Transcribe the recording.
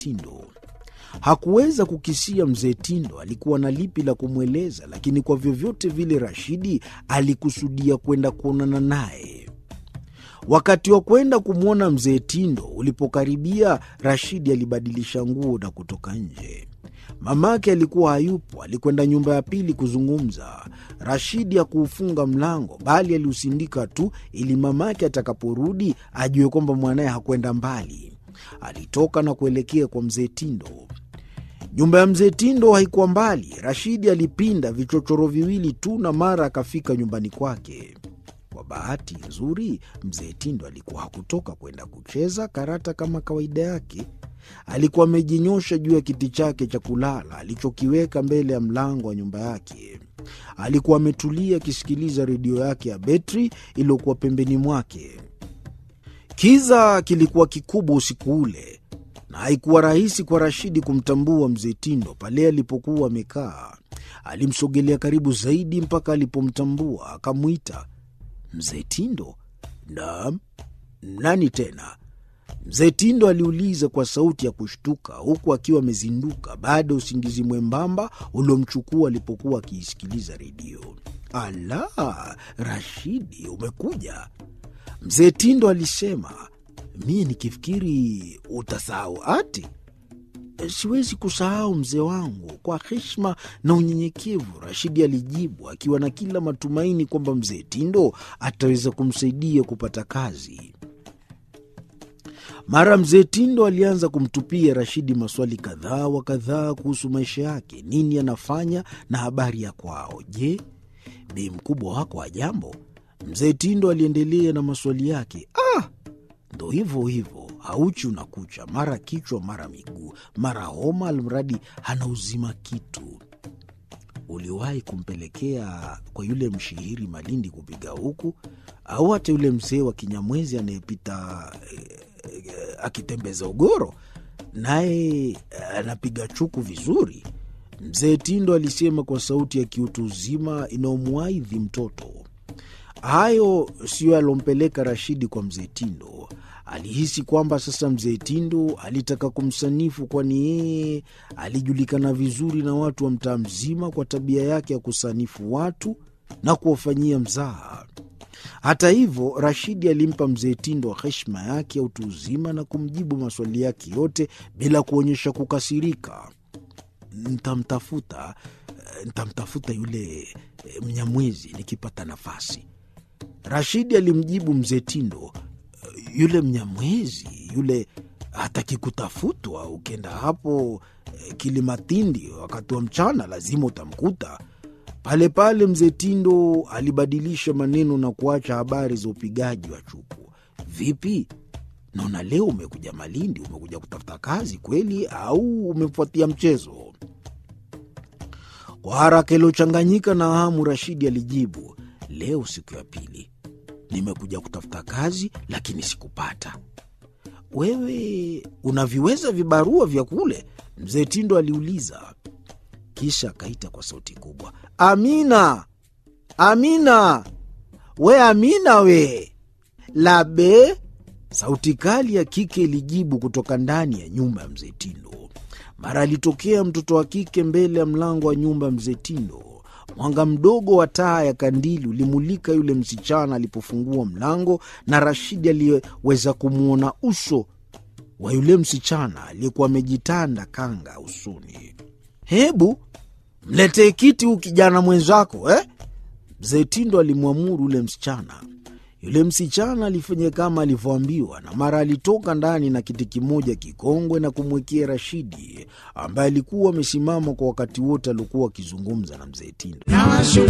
Tindo. Hakuweza kukisia mzee Tindo alikuwa na lipi la kumweleza, lakini kwa vyovyote vile Rashidi alikusudia kwenda kuonana naye. Wakati wa kwenda kumwona mzee Tindo ulipokaribia, Rashidi alibadilisha nguo na kutoka nje. Mamake alikuwa hayupo, alikwenda nyumba ya pili kuzungumza. Rashidi hakuufunga mlango, bali aliusindika tu ili mamake atakaporudi ajue kwamba mwanaye hakwenda mbali. Alitoka na kuelekea kwa mzee Tindo. Nyumba ya mzee Tindo haikuwa mbali. Rashidi alipinda vichochoro viwili tu na mara akafika nyumbani kwake. Kwa bahati nzuri, mzee Tindo alikuwa hakutoka kwenda kucheza karata kama kawaida yake. Alikuwa amejinyosha juu ya kiti chake cha kulala alichokiweka mbele ya mlango wa nyumba yake. Alikuwa ametulia akisikiliza redio yake ya betri iliyokuwa pembeni mwake. Kiza kilikuwa kikubwa usiku ule, na haikuwa rahisi kwa Rashidi kumtambua mzee Tindo pale alipokuwa amekaa. Alimsogelea karibu zaidi mpaka alipomtambua, akamwita mzee Tindo. Naam, nani tena? Mzee Tindo aliuliza kwa sauti ya kushtuka, huku akiwa amezinduka baada ya usingizi mwembamba uliomchukua alipokuwa akiisikiliza redio. Ala, Rashidi, umekuja? Mzee Tindo alisema, mie nikifikiri utasahau ati. Siwezi kusahau mzee wangu, kwa heshima na unyenyekevu, Rashidi alijibu akiwa na kila matumaini kwamba mzee Tindo ataweza kumsaidia kupata kazi. Mara mzee Tindo alianza kumtupia Rashidi maswali kadhaa wa kadhaa kuhusu maisha yake, nini anafanya na habari ya kwao. Je, bi mkubwa wako wa jambo? Mzee Tindo aliendelea na maswali yake. Ah, ndo hivyo hivyo, hauchi unakucha, mara kichwa, mara miguu, mara homa, almradi hana uzima kitu. Uliwahi kumpelekea kwa yule mshihiri Malindi kupiga huku, au hata yule mzee wa Kinyamwezi anayepita eh, eh, akitembeza ugoro, naye eh, anapiga chuku vizuri? Mzee Tindo alisema kwa sauti ya kiutu uzima inayomwaidhi mtoto. Hayo siyo yalompeleka Rashidi kwa mzee Tindo. Alihisi kwamba sasa mzee Tindo alitaka kumsanifu, kwani yeye alijulikana vizuri na watu wa mtaa mzima kwa tabia yake ya kusanifu watu na kuwafanyia mzaha. Hata hivyo, Rashidi alimpa mzee Tindo heshima yake ya utu uzima na kumjibu maswali yake yote bila kuonyesha kukasirika. Ntamtafuta, ntamtafuta yule eh, Mnyamwezi nikipata nafasi. Rashidi alimjibu mzee Tindo, yule Mnyamwezi yule hataki kutafutwa. Ukienda hapo eh, Kilimatindi wakati wa mchana lazima utamkuta pale pale. Mzee Tindo alibadilisha maneno na kuacha habari za upigaji wa chuku. Vipi, naona leo umekuja Malindi, umekuja kutafuta kazi kweli au umefuatia mchezo? Kwa haraka iliyochanganyika na hamu, Rashidi alijibu, leo siku ya pili nimekuja kutafuta kazi, lakini sikupata. Wewe unaviweza vibarua vya kule? Mzee Tindo aliuliza, kisha akaita kwa sauti kubwa, Amina, Amina, we Amina, we labe. Sauti kali ya kike ilijibu kutoka ndani ya nyumba ya mzee Tindo. Mara alitokea mtoto wa kike mbele ya mlango wa nyumba ya mzee Tindo. Mwanga mdogo wa taa ya kandili ulimulika yule msichana alipofungua mlango, na Rashidi aliyeweza kumwona uso wa yule msichana aliyekuwa amejitanda kanga usoni. Hebu mletee kiti huu kijana mwenzako eh? Mzee Tindo alimwamuru yule msichana. Yule msichana alifanya kama alivyoambiwa, na mara alitoka ndani na kiti kimoja kikongwe na kumwekea Rashidi, ambaye alikuwa amesimama kwa wakati wote aliokuwa akizungumza na mzee Tindo.